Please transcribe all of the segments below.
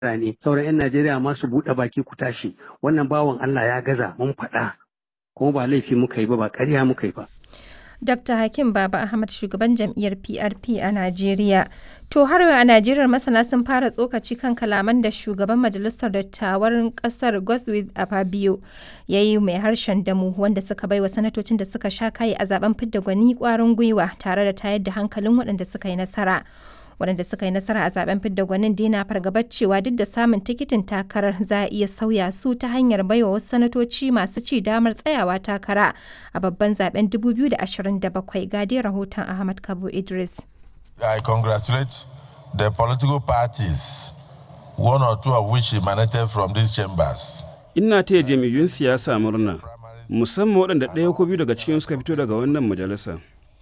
ne sauran 'yan Najeriya ma su buɗe baki ku tashi wannan bawan Allah ya gaza mun faɗa kuma ba laifi muka yi ba ba ƙarya muka yi ba. Dr. Hakim Baba Ahmad shugaban jam'iyyar PRP a Najeriya. To har a Najeriya masana sun fara tsokaci kan kalaman da shugaban majalisar dattawan kasar Godswill Afabio ya yi mai harshen damu wanda suka baiwa sanatocin da suka sha kayi a zaben fidda gwani kwarin gwiwa tare da tayar da hankalin waɗanda suka yi nasara. waɗanda suka yi nasara a zaben fidda gwanin dina fargabar cewa duk da samun tikitin takarar za a iya sauya su ta hanyar baiwa wasu sanatoci masu ci damar tsayawa takara a babban zaben 2027 gade rahoton ahmad kabo idris I congratulate the political parties, one or two of which emanated from these chambers. Ina taya jam'iyyun siyasa murna, musamman waɗanda ɗaya ko biyu daga cikin suka fito daga wannan majalisa.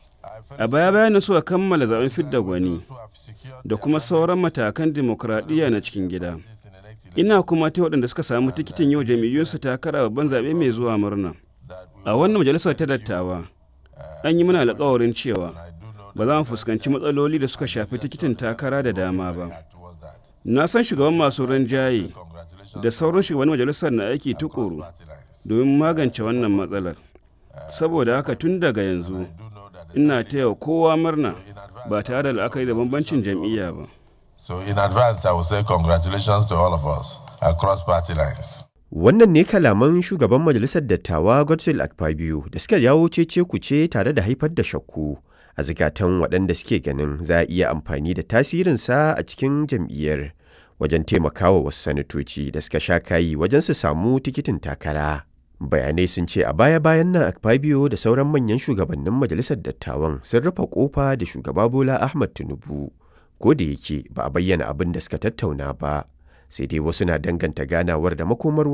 A baya bayan suka kammala zaben fidda gwani da kuma sauran matakan dimokuraɗiyya na cikin gida. Ina kuma ta waɗanda suka samu tikitin yau jam'iyyunsu takara babban zaɓe mai zuwa murna. A wannan majalisar ta dattawa, an yi mana alƙawarin cewa ba za mu fuskanci matsaloli da suka shafi tikitin takara da dama ba. Na san shugaban masu rinjaye da sauran shugaban majalisar na aiki tukuru domin magance wannan matsalar. Saboda haka tun daga yanzu, ina taya kowa murna ba tare da la'akari da bambancin jam'iyya ba. So in advance, I will say congratulations to all of us across party lines. Wannan ne kalaman shugaban majalisar dattawa Godswill Akpabio da suka jawo cece kuce tare da haifar da shakku a zikatan waɗanda suke ganin za a iya amfani da tasirinsa a cikin jam'iyyar wajen taimakawa wasu sanatoci da suka sha kayi wajen su samu tikitin takara. Bayanai sun ce a baya-bayan nan Akpabio da sauran manyan shugabannin majalisar dattawan sun rufe kofa da shugaba Bola Ahmad Tinubu. Ko da yake ba a bayyana abin da suka tattauna ba, sai dai wasu na danganta ganawar da makomar